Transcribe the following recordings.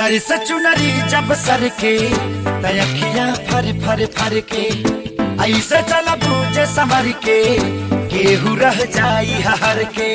सर से चुनरी जब सर के तयखिया फर फर फर के ऐसे चल बूझे समर के केहू रह जाई हर के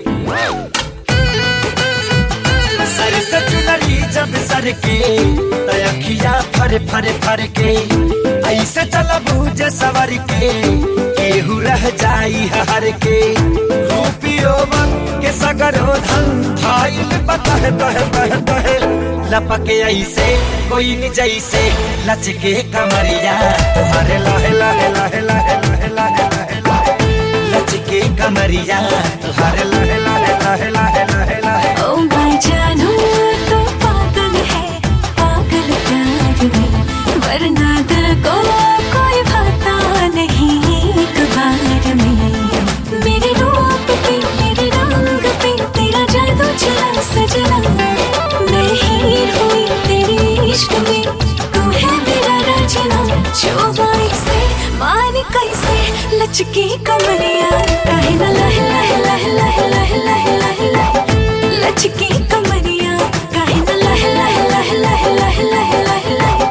सर से चुनरी जब सर के तयखिया फर फर फर के ऐसे चल बूझे सवर के केहू रह जाई हर के रूपियो बन के सगरो धन भाईल बतह तह तह तह लपके ऐसे कोई न जैसे लचके कमरिया तुम्हारे लहे लहे लहे लहे लहे लहे लहे लहे लचके कमरिया तुम्हारे लहे लहे लहे लहे लहे लहे ओ मैं जानू तो पागल है पागल प्यार में वरना दिल को कोई भाता नहीं एक बार में मेरे रूप पे मेरे रंग पे तेरा जादू चला सजना मैं ही हुई तेरे इश्क में तू है मेरा राजना चौबाई से मान कैसे लचकी कमरिया काहे न लह लह लह लह लह लह लह लह लचकी कमरिया काहे न लह लह लह लह लह लह लह लह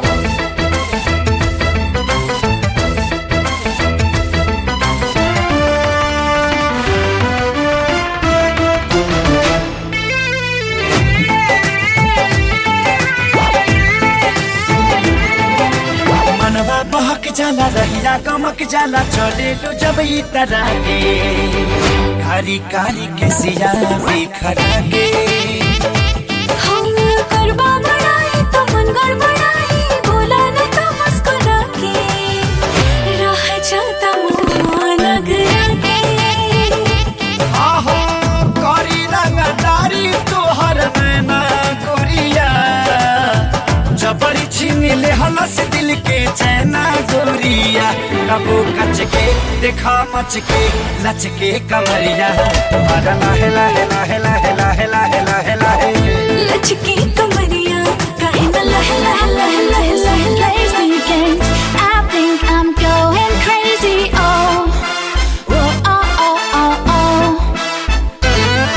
मनवा बहक जाला रहिया गमक जाला चले लो जब ई तरह के कारी कारी के सिया बिखरा के हम करबा बड़ाई तो मन गड़बड़ाई बोला न तो मुस्कुरा के रह जाता मुँह नगरा के आहो करी रंगदारी तोहर मैना गोरिया जबरी छीन ले हलस दिल के चैना गोरिया कबो कच के देखा मच के लच के कमरिया तुम्हारा लाहे लाहे लाहे लाहे लाहे लाहे लाहे लाहे लचकी कमरिया काहे न लह लह लह लह लह लह weekend. I think I'm going crazy. Oh, whoa, oh, oh, oh, oh.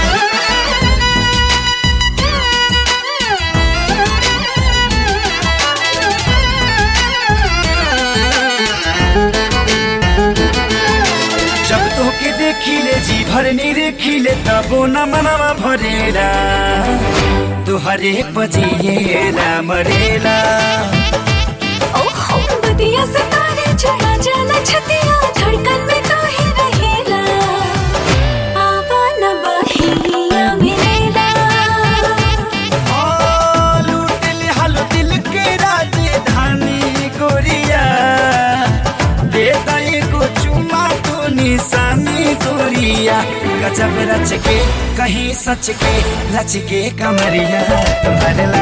जब तोके देखिले जी भरनी रेखिले तबो न मनवा भरेला तुहरे पजिएला मरेला ओहो बदिया सितारे चला जाला छतिया धड़कन में तो ही रहेला आवा न बहिया मिलेला ओ लूटिल हल दिल के राजधानी गोरिया दे दई को चुमा तो निशानी गोरिया गजब रच के कहीं सच के लच के कमरिया तुम्हारे